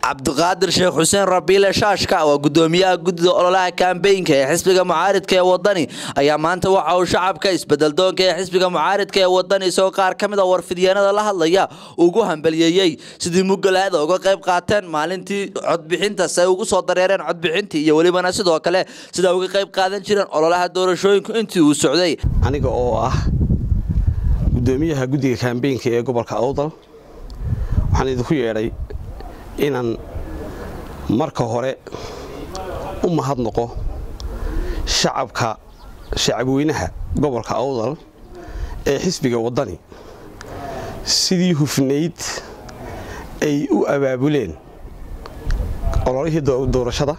cabdiqaadir sheekh xuseen rabiile shaashka waa gudoomiyaha guddida ololaha kambeynka ee xisbiga mucaaridka ee wadani ayaa maanta waxa uu shacabka isbedeldoonka ee xisbiga mucaaridka ee wadani isagoo qaar ka mid a warfidyaenada la hadlaya ugu hambaliyeeyey sidii mugalaada uga qayb qaateen maalintii codbixinta si ay ugu soo dareereen codbixintii iyo welibana sidoo kale sida uga qayb qaadan jireen ololaha doorashooyinku intii uu socday aniga oo ah gudoomiyaha guddiga kambeynka ee gobolka awdal waxaan idinku yeedhay inaan marka hore u mahadnaqo shacabka shacabweynaha gobolka awdal ee xisbiga waddani sidii hufnayd ay u abaabuleen ololihii doorashada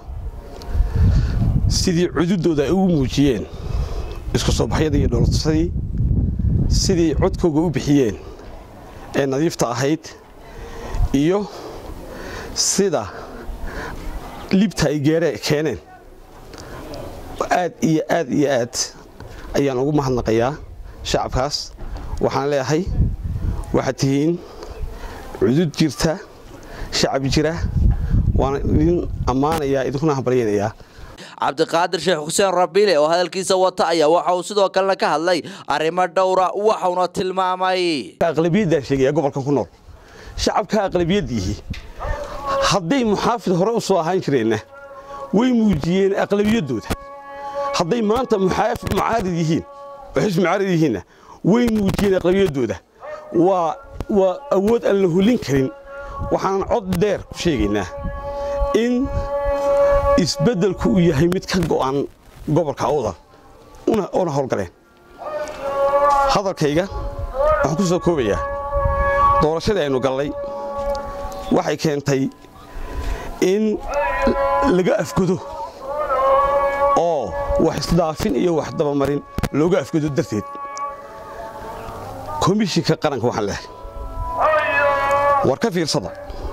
sidii cududooda ay ugu muujiyeen isku soo baxyadii iyo dhoolsadii sidii codkooga u bixiyeen ee nadiifta ahayd iyo sida libta ay geere keeneen aad iyo aad iyo aad ayaan ugu mahadnaqayaa shacabkaas waxaan leeyahay waxaad tihiin cudud jirta shacab jira waana idin ammaanayaa idinkuna hambalyaynayaa cabdiqaadir sheekh xuseen rabiile oo hadalkiisa wata ayaa waxa uu sidoo kalena ka hadlay arrimo dhowra waxauna tilmaamay aqlabiyaddaa sheegaya gobolkan ku nool shacabka aqlabiyaddiihii hadday muxaafid hore u soo ahaan jireenna way muujiyeen aqlabiyaddooda hadday maanta mucaarid yihiin oo xisbi mucaarid yihiinna way muujiyeen aqlabiyaddooda waa waa awood aan la hulin karin waxaanan cod dheer ku sheegaynaa in isbeddelku uu yahay mid ka go'an gobolka awdal una howlgaleen hadalkayga waxaan ku soo koobayaa doorashadii aynu gallay waxay keentay in laga afgodo oo wax isdaafin iyo wax dabamarin looga afgodo darteed komishinka qaranka waxaan leehay war ka fiirsada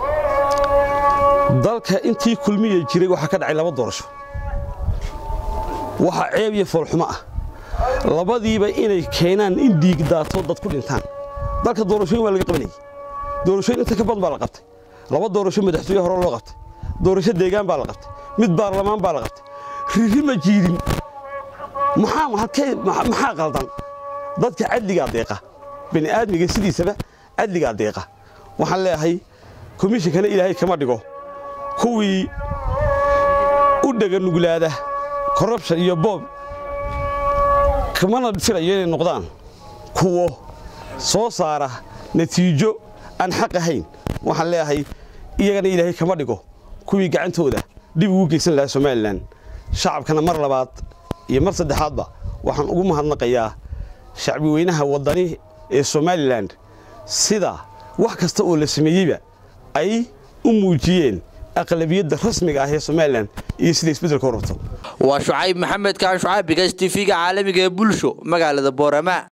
dalka intii kulmiya jiray waxaa ka dhacay laba doorasho waxaa ceeb iyo foolxumo ah labadiiba inay keenaan in dhiig daato dad ku dhintaan dalka doorashooyin waa laga qabanayay doorashooyin inta ka badan baa la qabtay laba doorasho madaxtooye hore loo qabtay doorasho deegaan baa la qabtay mid baarlamaan baa la qabtay riri ma jiirin maxaa qaldan dadka cadligaa deeqa bani aadmiga sidiisaba cadligaa deeqa waxaan leeyahay komishinkana ilaahay kama dhigo kuwii u dhaganuglaada korrubshan iyo boob kamana filayo inay noqdaan kuwo soo saara natiijo aan xaq ahayn waxaan leeyahay iyagana ilaahay kama dhigo kuwii gacantooda dhib ugu geysan lahaa somalilan shacabkana mar labaad iyo mar saddexaadba waxaan ugu mahadnaqayaa shacbi weynaha waddani ee somalilan sida wax kasta oo la sameeyeyba ay u muujiyeen aqlabiyadda rasmiga ah ee somalilan iyo sida isbeddelka u rabto waa shucayb maxamed kaan shucayb bigas tv-ga caalamiga ee bulsho magaalada boorama